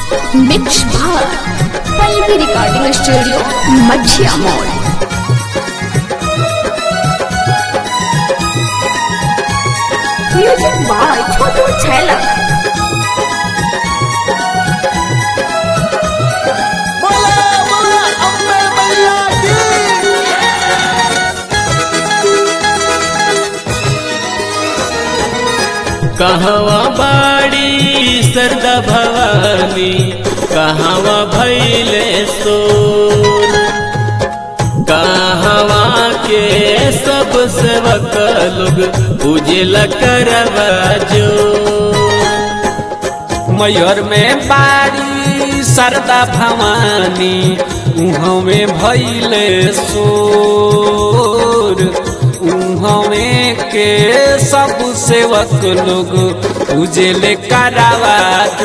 mix भार Pallavi recording studio मछिया mall music by Chhotu छैला बोला बोला अम्बे मैया की कहवा बाड़ी सरदा भवानी कहवा भैले सोर कहवा के सब सेवक लोग पूजल करवा जो मयूर में बाड़ी सरदा भवानी उहाँ में भैले सोर उहाँ में के सब सेवक लोग उजले करावा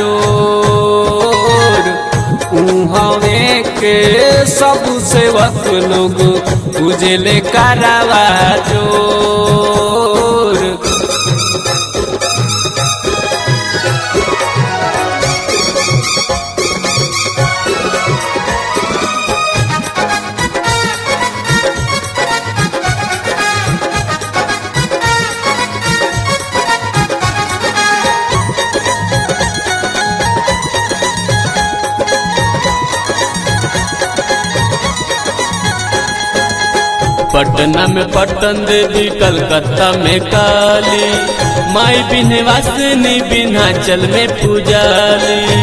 जोर उहाँ में के सब सेवक लोग उजले करावा जोर पटना में पटन देवी कलकत्ता में काली माई बिनवासिनी बिन्हाचल में पूजाली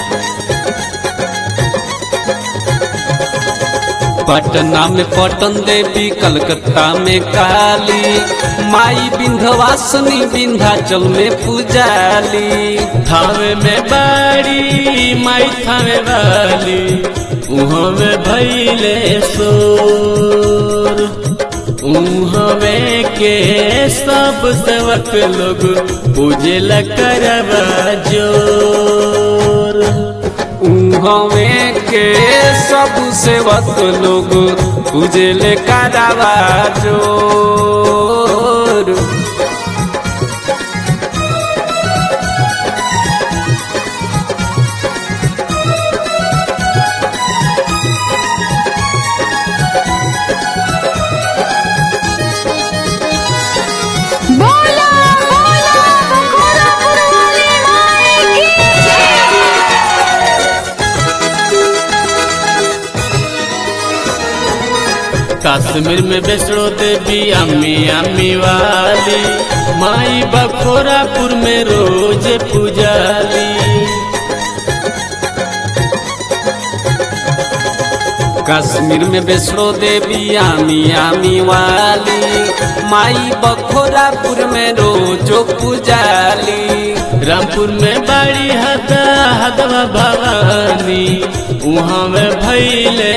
पटना में पटन देवी कलकत्ता में काली माई विंध्यवासिनी विंध्याचल में पूजाली थावे में बाड़ी माई थावे वाली उहाँ में भैले सोर उहाँ में के सब सेवक लोग पूजल करवा जोर उहाँ के सब सेवक लोग पूजले करावा जोर बोला बोला बखोरा पुरवाली माई की जय कश्मीर में वैष्णो देवी अम्मी अम्मी वाली माई बखोरापुर में रोज पूजाली कश्मीर में वैष्णो देवी आमी आमी वाली माई बखोरापुर में रोजो पूजाली रामपुर में बाड़ी हदा हदवा भवानी उहाँ में भैले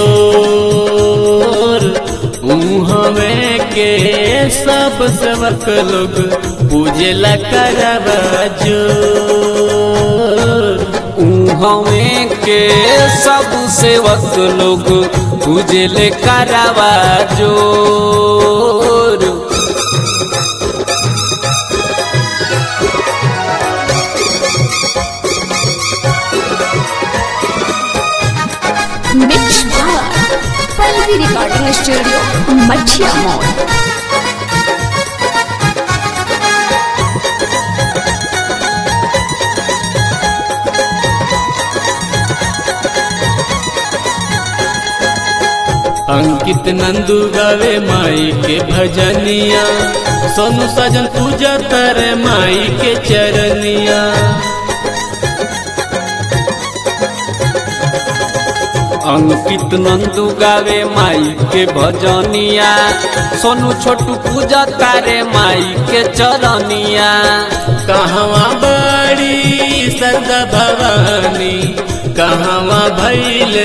सोर उहाँ में के सब सेवक लोग पूजला करवा जोर उहाँ के सब सेवक लोग पूजले करावा जोर मिक्स भार पल्लवी रिकॉर्डिंग स्टूडियो मछिया मॉल अंकित नंदू गावे माई के भजनिया सोनू सजन पूजा करे माई के चरनिया अंकित नंदू गावे माई के भजनिया सोनू छोटू पूजा तारे माई के चरनिया कहवा बड़ी सरदा भवानी कहवा भैले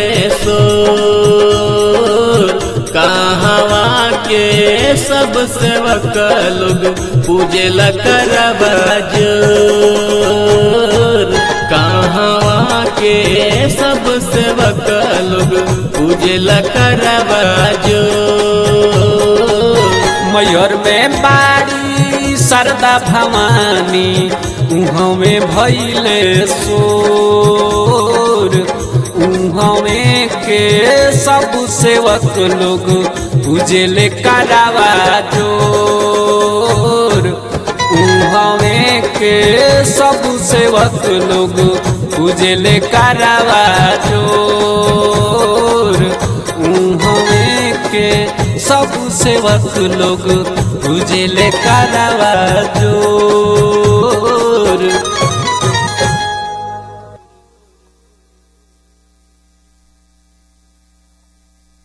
सोर कहवा के सब सेवक लोग पूजल करवा जोर कहवा के सब सेवक लोग पूजल करवा जोर मयूर में बाड़ी शारदा भवानी उहाँ में भैले सो हमें के सब सेवक लोग उजले करावा जोर हमें के सब सेवक लोग उजले करावा जोर हमें के सब सेवक लोग उजले करावा जोर